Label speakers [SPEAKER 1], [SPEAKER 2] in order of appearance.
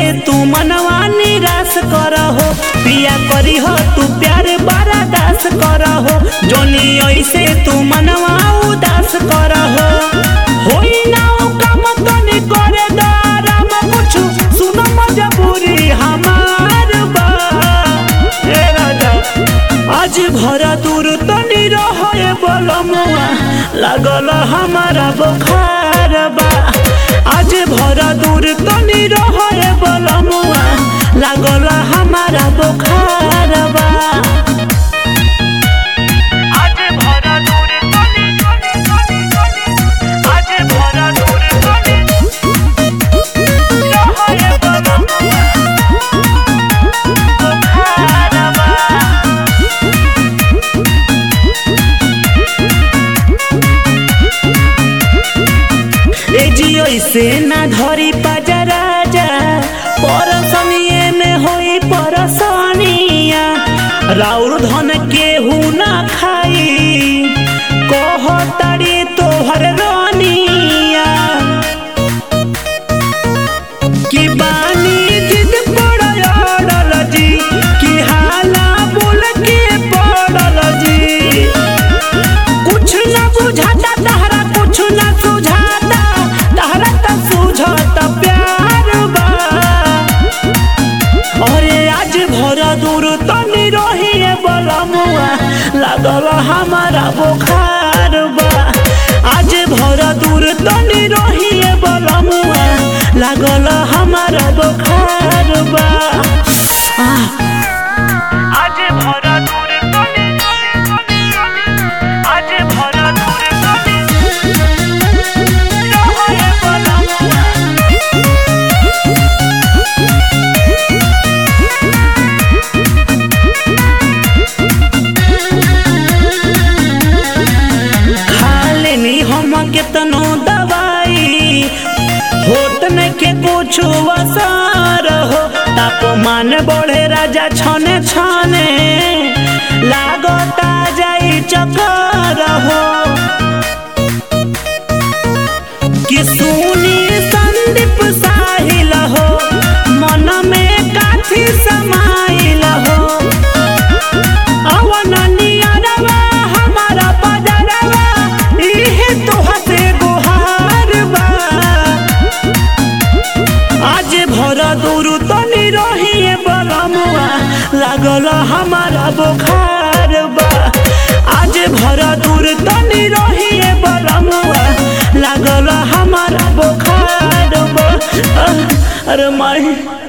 [SPEAKER 1] तू मनवा निराश करहो पिया करी हो तू प्यार बारा दास करहो जोनी ऐसे तू मनवा उदास करहो होई ना ओ काम तनी करे दाराम कुछ सुनो मजबूरी हमार बा ए राजा आज भरा दूर तनी रहे बलमुआ लागल हमारा बुखार बा आज भरा दूर तनी रहे बलमुआ लागल हमारा बुखार बा आज भरा दूर तनी आज भरा दूर तनी रहे बलमुआ बुखार बा ए जियो से ना धरी पाजा राजा परसनिए में होई परसनिया राउर धन केहू ना खाई कहताड़ी तोहर रानिया कि बानी जिद पड़ल जी कि हाला बोल के पड़ल जी कुछ न बुझाता तहरा कुछ न सुझाता तहरा त सुझाता प्यार बा अरे आज भरा दूर तनी रहिए बलमुआ लागल हमारा बुखार बा आज भरा दूर तनी रहिए बलमुआ लागल हमारा बुखार बा आह आज भरा दूर तनी आज भरा दूर तनी रहे बलमुआ खा लेनी हम केतनो दवाई होत न के कुछ वसार हो तापमान बढ़े राजा छने छने लागता जाई चक्कर हो कि सुनी संदीप साहिल हो मन में काथी समाइल हो अवन नियरवा हमारा बदरवा इहे तोहा से गुहार बा आज भरा दूर तनी रहिए बलमुआ लागल हमारा बुखार बा आज भरा दूर तनी रहिए बलमुआ लागल हमारा बुखार बा अरे माई